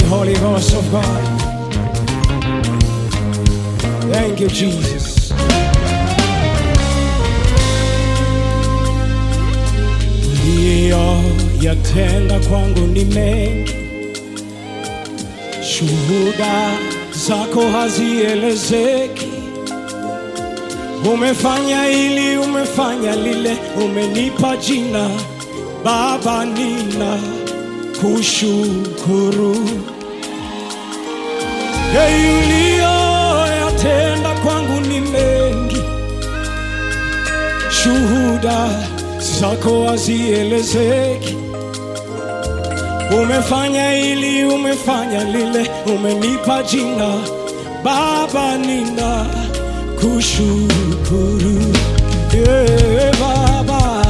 Holy Ghost of God. Thank you, Jesus. Uliyoyatenda kwangu ni mengi, shuhuda zako hazielezeki. Umefanya hili, umefanya lile, umenipa jina Baba, nina kushukuru. Hey, uliyoyatenda kwangu ni mengi, shuhuda zako hazielezeki. Umefanya hili, umefanya lile, umenipa jina Baba, nina kushukuru. Yeah, Baba,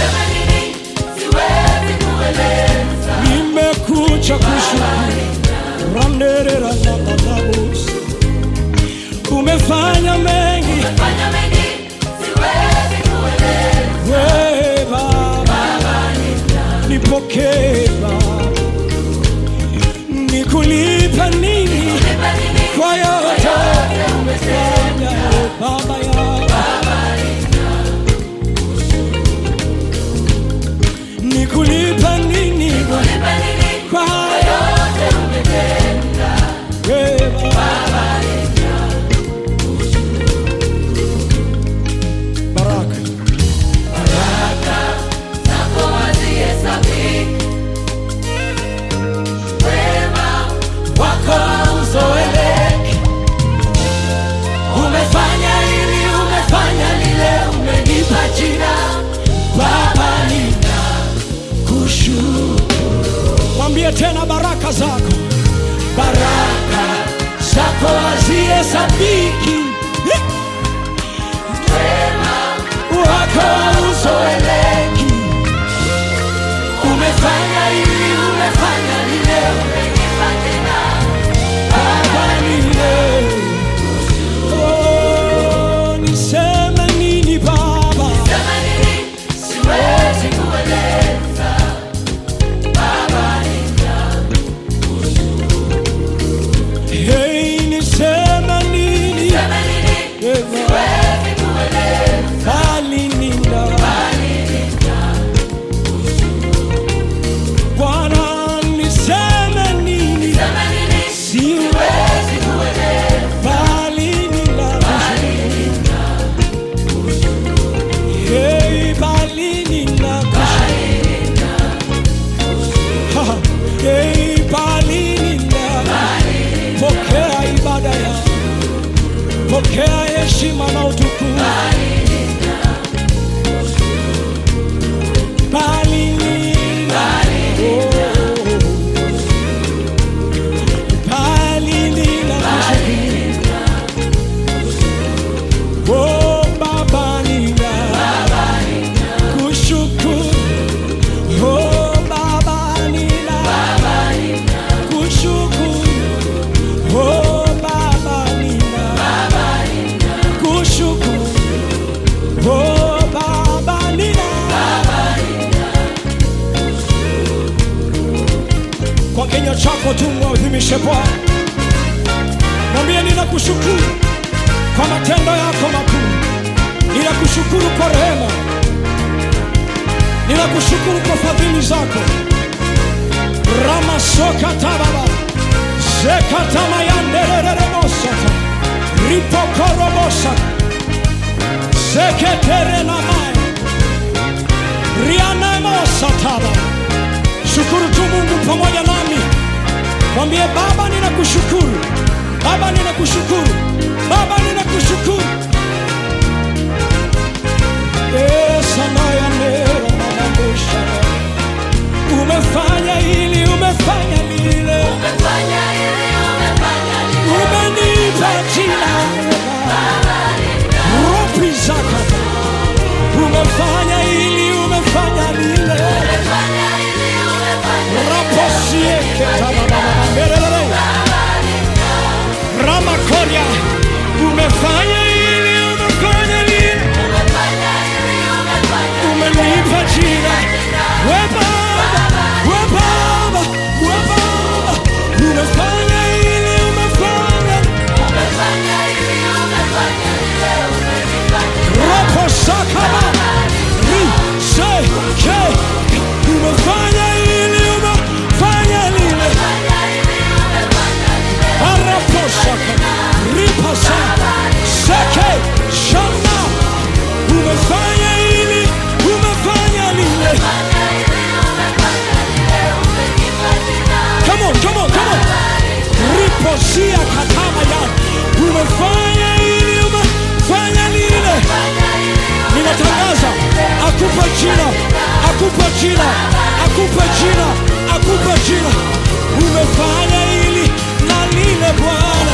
nimekuja kushukuru. Randerera na bababos. Umefanya mengi we Baba, nipokee Baba, nikulipa nini kwa yote umefanya Baba ya nikulipa nini kwa yote we Baba. Baraka wako hauzoeleki. Umefanya hili, umefanya lile, umenipa jina Baba, nina kushukuru. Mwambie tena baraka zako, baraka zako hazihesabiki, wako hauzoeleki. Umefanya hili, umefanya lile, Baba, nina Oh, niseme nini Baba? Hey, niseme nini? Bali nina. Bwana, niseme nini? Siwezi bali nina. Hey, bali nina. Ha, hey, bali nina. Pokea ibada ya pokea heshima na utukufu. Bali nina. Oh. Bali nina. Oh, Baba nina. Kushukuru. Oh, Baba nina. Kushukuru. Oh, Baba nina. Kushukuru. Oh, Baba nina. Kwa kinywa chako tu mwadhimishe Bwana, mwambie ninakushukuru kwa matendo yako makuu, ninakushukuru kwa rehema, ninakushukuru kwa fadhili zako. ramasokatavava zekatamayanderereremosata ripokoromosa zeketerenamai rianemosatava shukuru tu mungu pamoja nami mwambie baba ninakushukuru baba ninakushukuru baba ninakushukuru esanayaneramamambosha umefanya hili umefanya lile umenipa jina ropi zakata umefanya hili umefanya lile raposieketaaaerere ramakoria umefanya hili umefanya lile umenipa jina we baba we baba we baba jina, akupe jina, akupe jina, akupe jina. Umefanya hili na lile Bwana.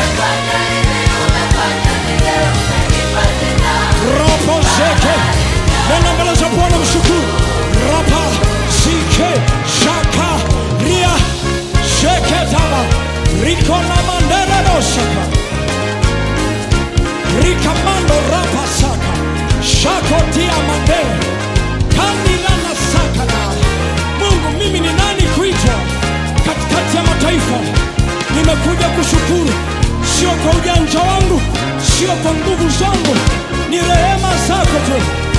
Ropo zeke nenda mbele za Bwana mshukuru. Rapa zike shaka ria sheke taba riko na mandere dosaka rikamando rapa saka shako tia mandere kandila na saka na Mungu, mimi ni nani kuitwa katikati ya mataifa? Nimekuja kushukuru, sio kwa ujanja wangu, sio kwa nguvu zangu, ni rehema zako tu.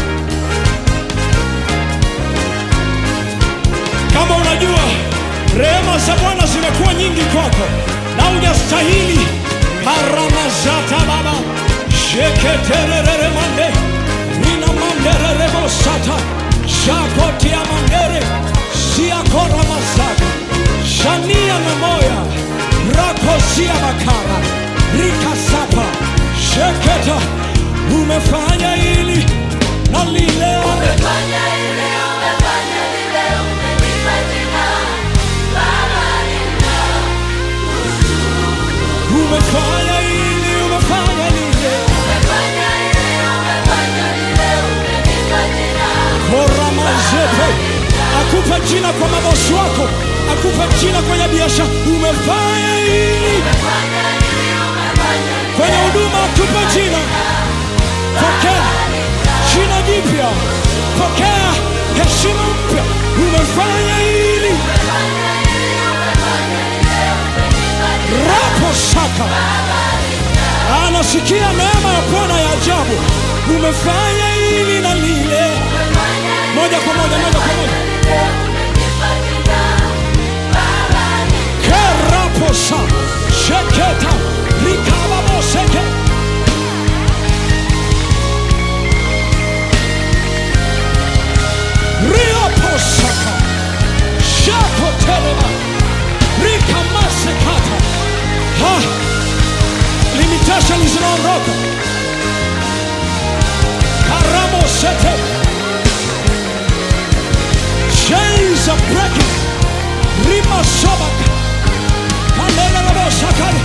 Kama unajua rehema za Bwana zimekuwa nyingi kwako na hujastahili, karamazata baba sheketererere mande nina manderere mosata shakotia mandere siakora mazaka shania na moya rakosia makara rikasapa sheketa umefanya hili na lile umefanya hili umefanya lile koramazepe akupe jina kwa mabosi wako akupe jina kwenye biashara umefanya hili kwenye huduma akupe jina pokea jina jipya pokea heshima mpya umefanya hili rapo saka anasikia neema ya bwana ya ajabu umefanya hili na lile moja kwa moja moja kwa moja keraposa sheketa rikababoseke rioposaka shakotelema rikamasekata ha limitation zinaondoka karamosete chains are breaking rima sobaka kandelelebosakale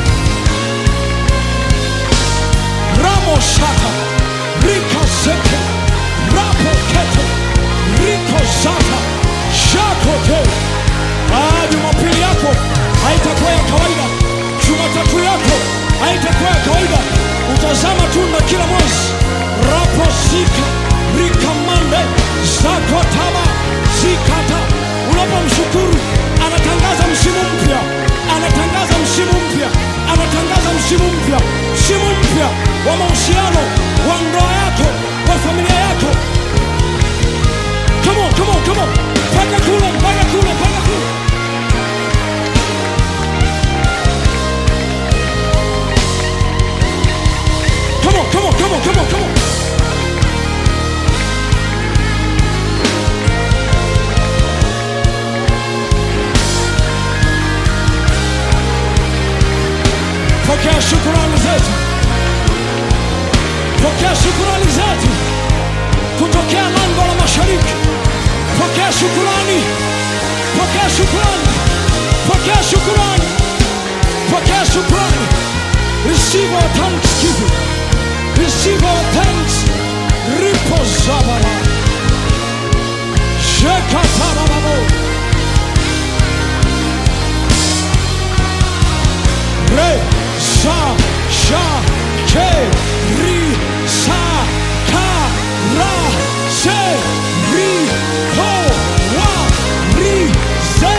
ramosata rikazeke rapokete rikozata shakote Ah, jumapili yako haitakuwa ya kawaida jumatatu yako haitakuwa ya kawaida utazama tu na kila mwezi raposika rikamande zakotaba zikata unapomshukuru anatangaza msimu mpya anatangaza msimu mpya anatangaza msimu mpya msimu mpya wa mahusiano wa ndoa yako wa familia yako come on, come on, come on. Paka kule, paka kule, paka kule. Come on, come on, come on, come on, come on. Pokea shukurani zetu, pokea shukurani zetu kutokea lango la mashariki. Pokea shukurani, pokea shukurani, pokea shukurani, pokea shukurani. Receive our thanksgiving, receive our thanks. Ripo zabala, shekatarababo, re sa sha ke ri sa ka ra se ri ho wa ri se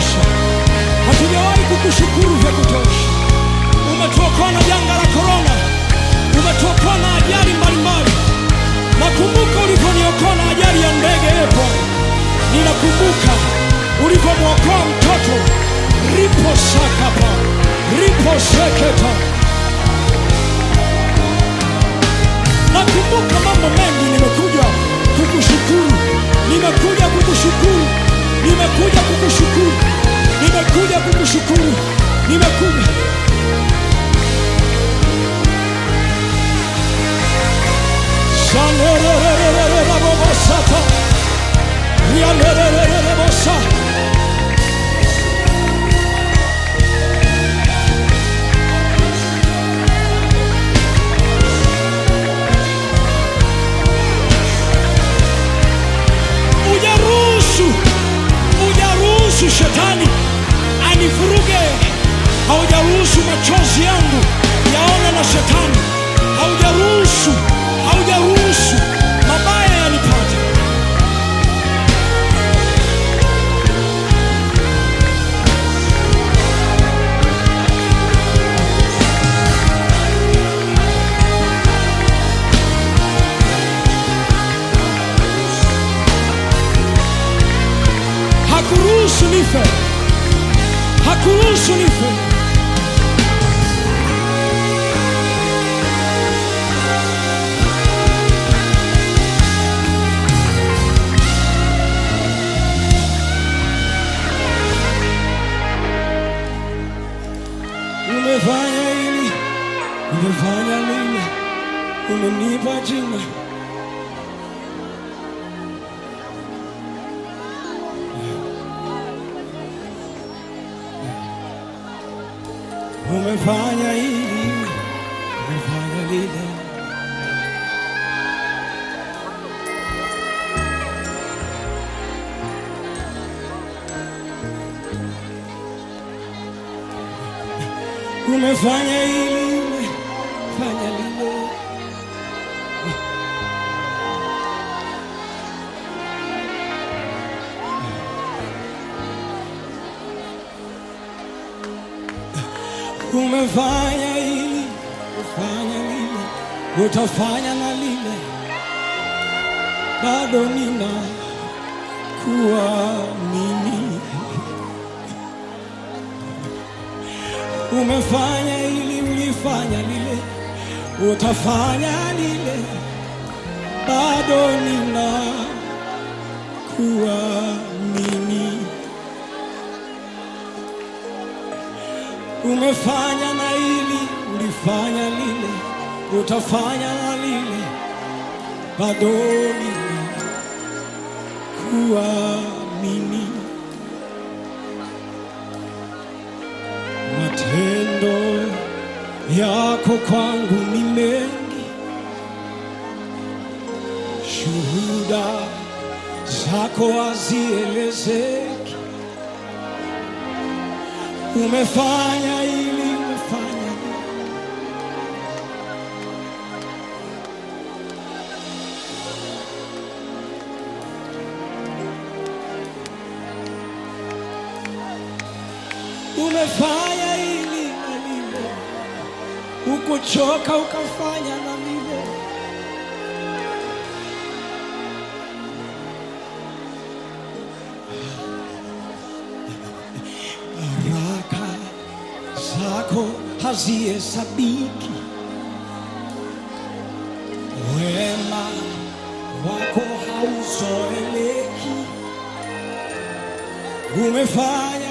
kutosha, hatujawahi kukushukuru vya kutosha. Umetuokoa na janga la korona, umetuokoa na ajali mbalimbali. Nakumbuka ulivyoniokoa na ajali ya ndege yepo, ninakumbuka ulivyomwokoa mtoto ripo sakapa ripo seketa. Nakumbuka mambo mengi, nimekuja kukushukuru, nimekuja kukushukuru, nimekuja kukushukuru, nimekuja kukushukuru, nimekuja Shanerererererabobosata. Rianererererebosa. Ujaruhusu, ujaruhusu shetani anivuruge, haujaruhusu machozi yangu yaone na shetani, haujaruhusu, haujaruhusu mabaya yanipate. Hakuruhusu nife, hakuruhusu nife. Umefanya hili, umefanya lile, umenipa jina. Umefanya hili, umefanya lile. Umefanya hili, umefanya lile. Umefanya hili, umefanya lile, utafanya na lile, bado nina kuamini. Umefanya hili, ulifanya lile, utafanya lile, bado nina kuamini. Umefanya na hili, ulifanya lile, utafanya na lile, bado nina kuamini. Matendo yako kwangu ni mengi, shuhuda zako hazielezeki. Umefanya hili, umefanya lile. Umefanya hili na lile, ukuchoka ukafanya na lile. Baraka zako hazihesabiki, wema wako hauzoeleki. Umefanya